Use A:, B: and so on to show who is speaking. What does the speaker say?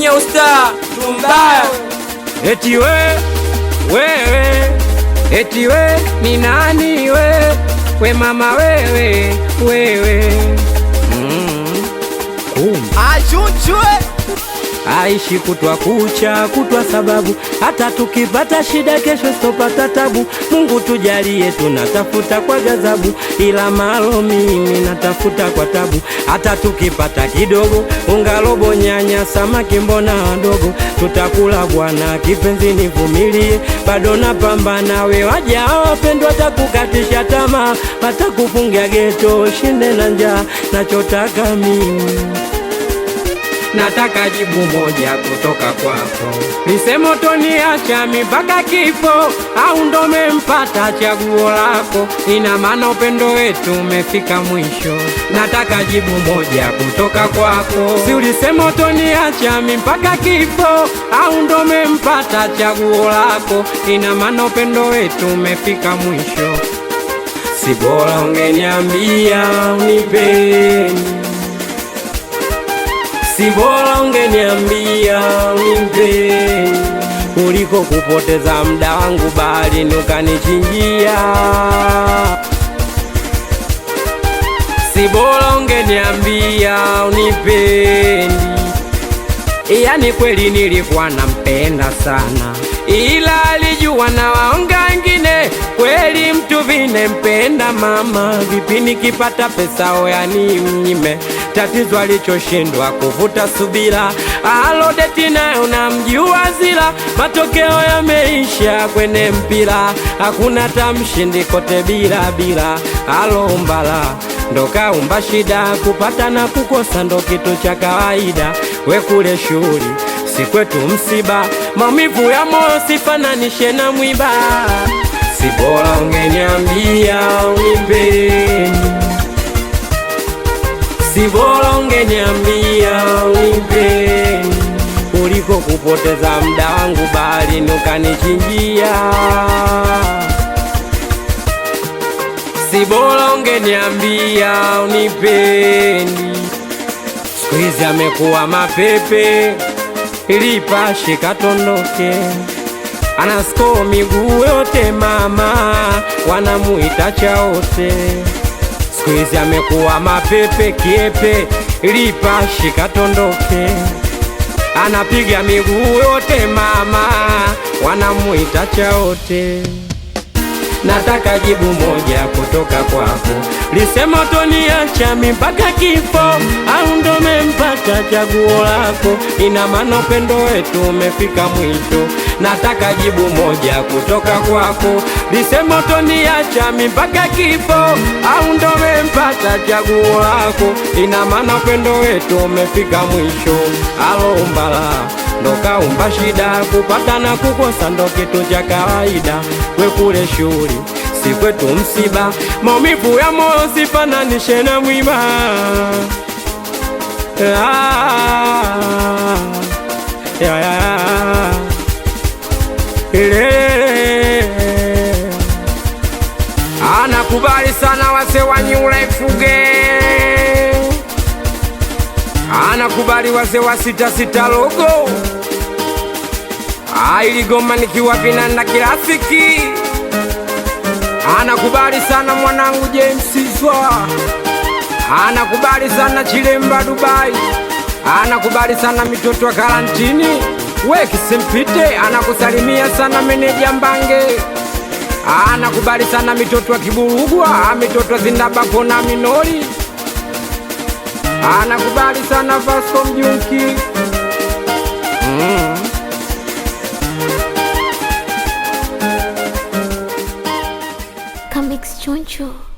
A: usta tumbaya
B: Eti we wewe, eti we ni nani we, we mama wewe wewe, mm. Kumbe
A: achuchwe
B: aishi kutwa kucha kutwa, sababu hata tukipata shida kesho sitopata tabu. Mungu tujalie, tunatafuta kwa ghadhabu, ila malo mimi natafuta kwa tabu. Hata tukipata kidogo, unga robo, nyanya, samaki, mbona wadogo, tutakula bwana. Kipenzi nivumilie, bado napambana. We waja wapendwa, watakukatisha tamaa, watakufungia geto, shinde na njaa. Nachotaka mimi nataka jibu moja kutoka kwako, lisemo toniacha mpaka kifo au ndo mempata chaguo lako? Ina maana upendo wetu umefika mwisho. Nataka jibu moja kutoka kwako, si ulisema toniacha mpaka kifo au ndo mempata chaguo lako? Ina maana upendo wetu umefika mwisho. Si bora ungeniambia unipeni si bora ungeniambia unimpeni kuliko kupoteza muda wangu baharini ukanichinjia. Si bora ungeniambia unipendi, yani kweli nilikuwa nampenda sana, ila alijua na waonga wengine. Kweli mtu vine mpenda mama, vipi nikipata pesa oyani mnyime tatizo alichoshindwa kuvuta subira, alodeti nayo namjua zila, matokeo yameisha kwenye mpira, hakuna tamshindi kote bila bila, alombala ndo kaumba shida, kupata na kukosa ndo kitu cha kawaida, we kule shughuli si kwetu msiba, maumivu ya moyo sifananishe na mwiba, si bora ungeniambia unimpeni si bora ungeniambia unipeni kuliko kupoteza muda wangu baharini ukanichinjia. Si bora ungeniambia unipeni. Siku hizi amekuwa mapepe, ilipashe katondoke, anasko miguu yote mama, wanamuita chaote siku hizi amekuwa mapepe kiepe, lipashi katondoke, anapiga miguu yote mama, wanamuita chaote. Nataka jibu moja kutoka kwako, lisema toniacha mpaka kifo au ndo mempata chaguo lako? Ina maana upendo wetu umefika mwisho. Nataka jibu moja kutoka kwako, lisema toniacha mpaka kifo au ndo mempata chaguo lako? Ina maana upendo wetu umefika mwisho. Alombala ndo kaumba shida, kupata na kukosa ndo kitu cha kawaida. We kule shughuli si kwetu msiba, maumivu ya moyo sifananishe na mwiba. Ah, ya, ya, ile. Anakubali sana wase wa New Life Gang, anakubali wase wa sita sita logo ailigoma nikiwa vinanda kirafiki anakubali sana mwanangu James Zwa, anakubali sana Chilemba Dubai, anakubali sana mitoto wa karantini we Kisempite, anakusalimia sana meneja Mbange, anakubali sana mitoto wa Kiburugwa, mitoto wa Zindabako na Minori, anakubali sana Vasco Mjunki mm.
C: Comics Choncho.